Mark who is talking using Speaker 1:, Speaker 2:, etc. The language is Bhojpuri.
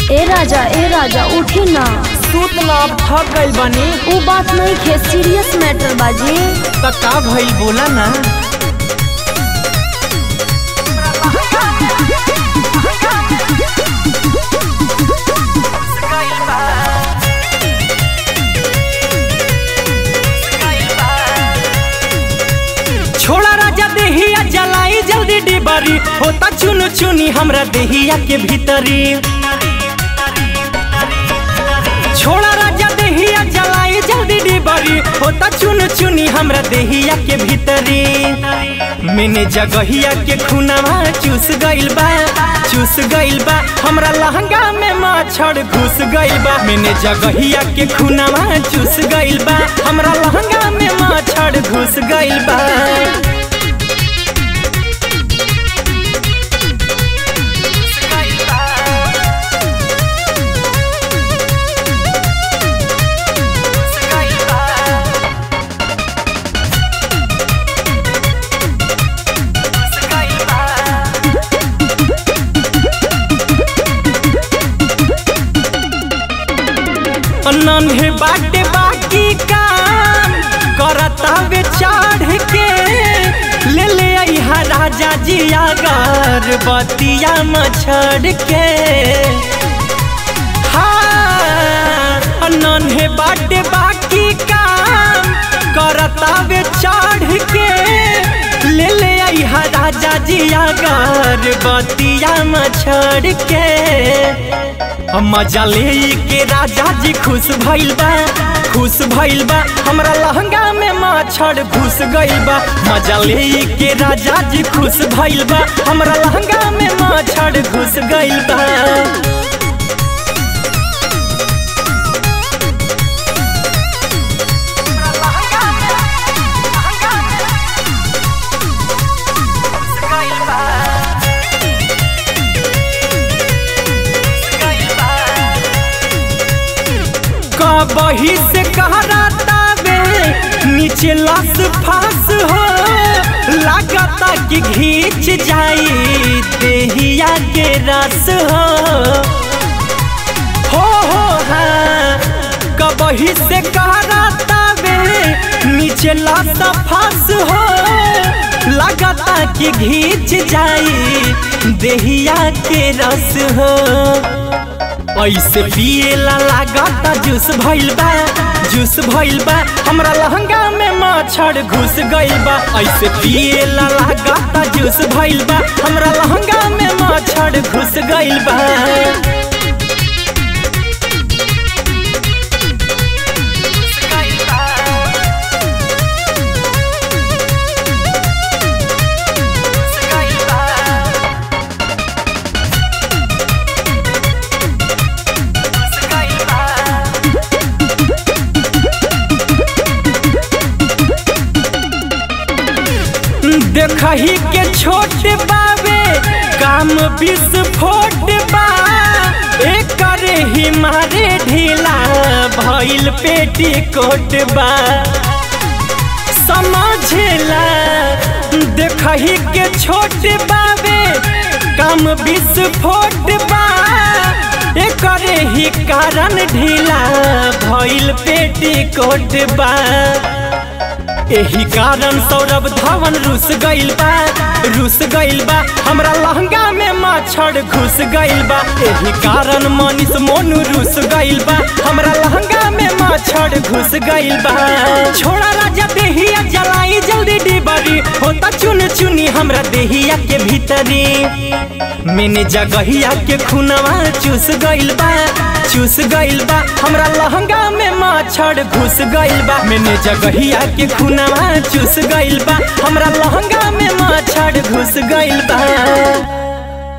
Speaker 1: ए राजा ए राजा उठी ना
Speaker 2: सूत ना अब थक गइल बानी
Speaker 1: उ बात नहीं खे सीरियस मैटर बाजी
Speaker 2: त का भइल बोला ना छोड़ा राजा देहिया जलाई जल्दी डिबरी होता चुनु चुनी हमरा देहिया के भीतरी छोड़ा राजा देहिया जलाई जल्दी डिबरी होता चुनु चुनी हमरा देहिया के भीतरी मैंने जगहिया के खुनावा चूस गइल बा चूस गइल बा हमरा लहंगा में मच्छर घुस गइल बा मैंने जगहिया के खुनावा चूस गइल बा हमरा लहंगा में मच्छर घुस गइल बा नन्हे बाटे बाकी काम करता वे चढ़ के ले ले अइहा राजा जी अगर बतिया मछड़ के हाँ नन्हे बाटे बाकी काम करता वे चढ़ के ले ले अइहा राजा जी अगर बतिया मछड़ के मजा ले के राजा जी खुश भइल बा खुश भइल बा हमरा लहंगा में मच्छर घुस गइल बा मजा ले के राजा जी खुश भइल बा हमरा लहंगा में मच्छर घुस गइल बा बही से कहरातावे नीचे लस फास हो लागता कि घींच जाई देहिया के रस हो हो हो हाँ कबही से कहरातावे नीचे लस फास हो लागता कि घींच जाई देहिया के रस हो ऐसे पिएला लागता जूस भइल बा जूस भइल बा हमरा लहंगा में मच्छर घुस गइल बा ऐसे पिएला लागता जूस भइल बा हमरा लहंगा में मच्छर घुस गइल बा देखही के छोट बावे काम विस्फोट बा एकरे ही मारे ढीला भइल पेटी कोट बा समझला देखही के छोट बावे काम विस्फोट बा एकरे ही कारण ढीला भइल पेटी कोट बा एही कारण सौरभ धवन रुस गइल बा रुस गइल बा हमरा लहंगा में मच्छर घुस गइल बा एही कारण मनीष मोनू रुस गइल बा हमरा लहंगा में मच्छर घुस गइल बा छोड़ा राजा देहिया जलाई जल्दी डिबरी होता चुन चुनी हमरा देहिया के भीतरी मैंने जगहिया के खुनवा चूस गइल बा चूस गइल बा हमरा लहंगा में मच्छर घुस गइल बा मैंने जगहिया के खुनवा चूस गइल बा हमरा लहंगा में मच्छर घुस गइल बा